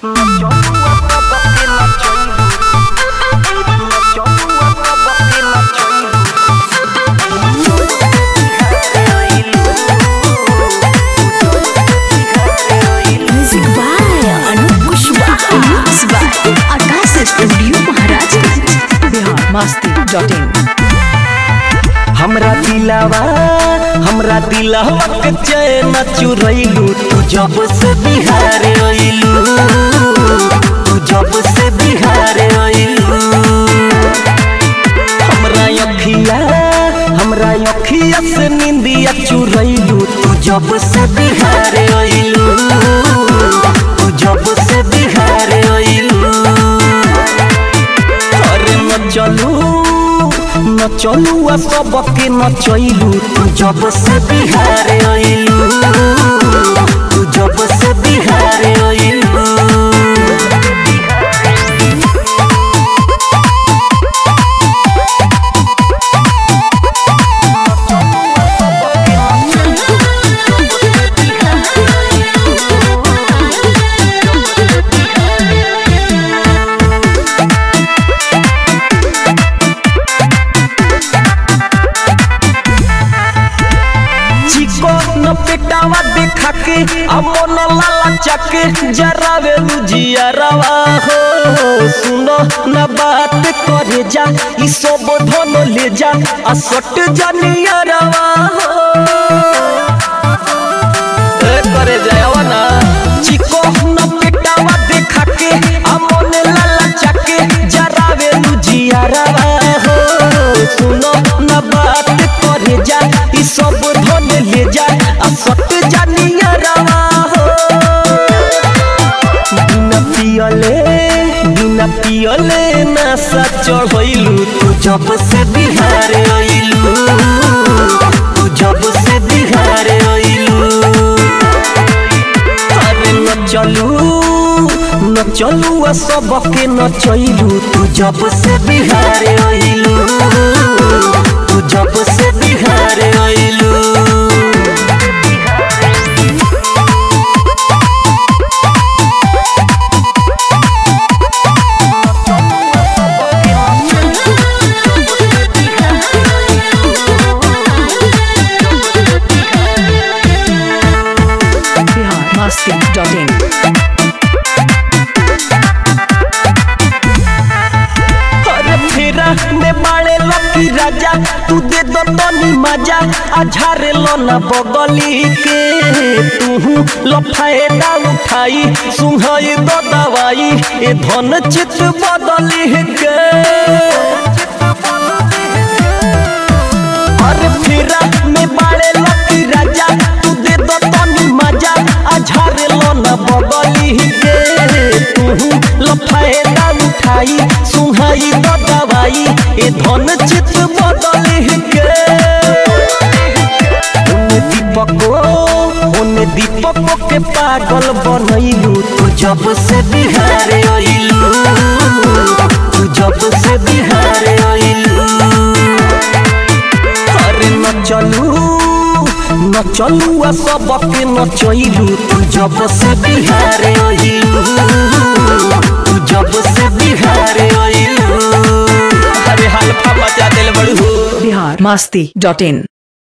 Music by Anup Kushwaha. Mix by Akash Studio Maharajganj. Bihar Masti dot in हमरा दिलावा हमरा दिलावा के चैन चुरैलू तू जब से बिहार अइलू तू जब से बिहार अइलू हमरा अखिया हमरा अखिया से निंदिया चुरैलू तू जब से बिहार अइलू तू जब से बिहार अइलू अरे न चलू न चलू आ सबके न चलू तू जब से बिहार अइलू तू जब से बिहार अइलू चिको न पेटावा देखा के अमन लाला चके जरावे लुजिया रवा हो सुनो न बात करे जा ई सब धन ले जा आ सट जानिया रवा हो ए करे जायवा ना चिको न पेटावा देखा के अमन लाला चके जरावे लुजिया रवा हो सुनो न बात करे जा ई सब धन ले जा आ सट जानिया रवा हो बिना पियले बिना पियले नशा चढ़ैलू तू जब से बिहार अइलू तू जब से बिहार अइलू अरे न चलू न चलू आ सबके न चलू तू जब से बिहार अइलू तू जब से बिहार अइलू बिहार मस्ती डॉट इन अरे फेरा में बाड़े लकी राजा तू दे दो तनी मजा आ झारे लो ना बगली के तू लो फायदा उठाई सुहाई दो दवाई ए धन चित बदली के अरे फेरा में बाड़े लकी राजा तू दे दो तनी मजा आ झारे लो ना बगली के तू लो फायदा उठाई सुहाई दो दवाई ए धन चित बदली के ओने दीपको ओने दीपको के पागल बनैलू तू जब से बिहार अइलू तू जब से बिहार अइलू अरे न चलू न चलू आ सबके न चलू तू जब से बिहार अइलू तू जब से बिहार अइलू अरे हल्फा मचा दिल बड़ू बिहार मस्ती डॉट इन